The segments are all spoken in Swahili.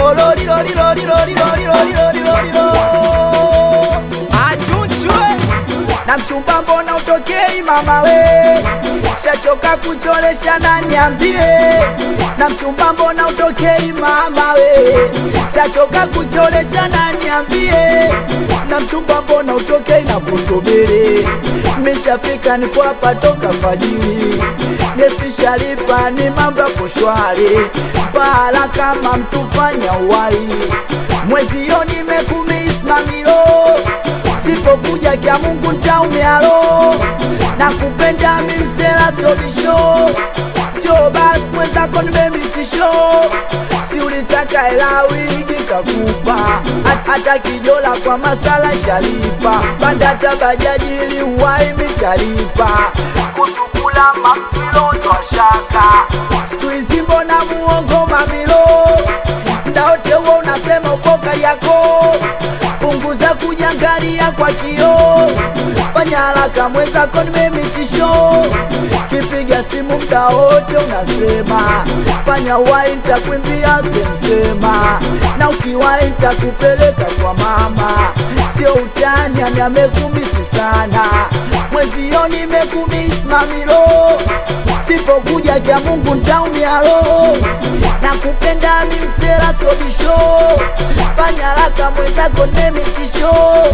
achunchwe na mchumba mbona utokei mama we shachoka kucholesha na niambie na mchumba mbona utokei mama we shachoka kucholesha na niambie na mchumba mbona utokei na kusubiri mishafika nipo hapa toka fajiri nesishalipa ni mambo yapo shwari fala kama mtu fanya uwai mwezio nimekumismamilo sipokuja kya Mungu ntaumialo na kupenda mimsela sobisho cho basi mwenzako nimemisisho si ulitaka hela wigi kakupa Hat- hata kijola kwa masala shalipa bandata bajaji liwai mitalipa kusukula mamilo twashaka siku hizi mbona muongo mamilo ndaote huo unasema ukoka yako punguza kujangalia kwa kio fanya haraka mwenzako nimemitisho kipiga simu mda wote unasema fanya wai ntakwimbia sensema na ukiwai ntakupeleka kwa mama sio utani ani amekumisi sana mwezio nimekumisi mamilo sipokuja kya mungu ntaumialo na kupenda mimsela sobisho fanya haraka mwenzako nemitisho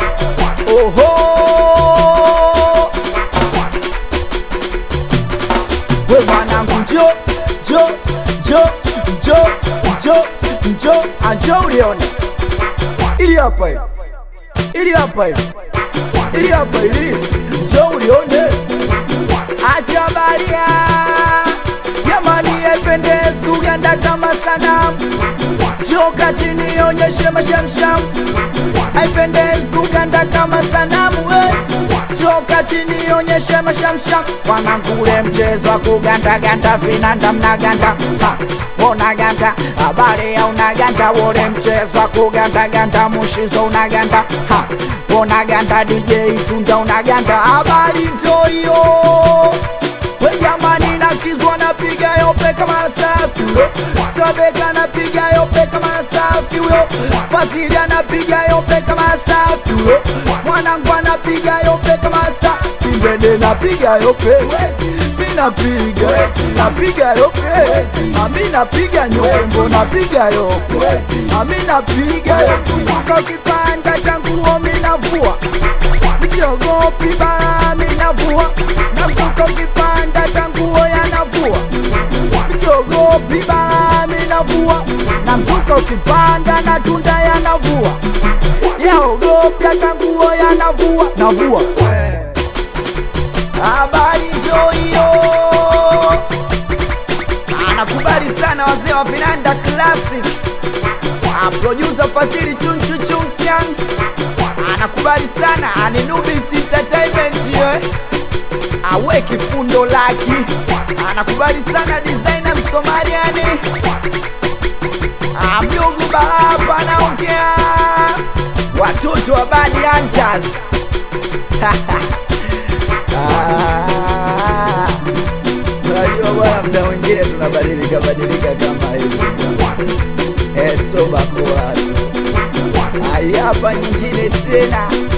oho we mwanangu njo njo njo njo njo njo anjo ulione ili hapa hiyo ili hapa hiyo ili hapa ili njo ulione acha baria jamani ependezi kuganda kama sanamu joka chini onyeshe mashamsham haipendezi kuganda kama sanamu we joka chini onyeshe mashamsham wanangule mchezo wa kugandaganda vinanda mnaganda Ha, unaganda habari ya unaganda wole mchezo wa kugandaganda mushizo unaganda Ha, unaganda dj tunda unaganda habari ndo hiyo we jamani nakizwa napiga yope kama safi huyo sabeka napiga yope kama safi huyo fasili anapiga yope kama safi huyo mwanangu anapiga yope kama safi mbele napiga yope mi napiga napiga yope ami napiga nyombo napiga yope ami napiga suka kipanda changuo mi navua siogopi bara minavua na mzuka ukipanda tanguo yanavua siogopi bara minavua na mzuka ukipanda na tunda yanavua yaogopi hata nguo yanavua navua habari njo hiyo anakubali sana wazee wa vinanda classic Ah, producer Fadhili chunchu chunchang anakubali sana aninubis entertainment ye awe kifundo laki anakubali sana designer msomaliani Ah, mdogo baraba anaongea watoto wa bad hunters Ah, unajua bwana mda mwingine tunabadilika badilika kama hivi eso bakoa tu. Ai, hapa nyingine tena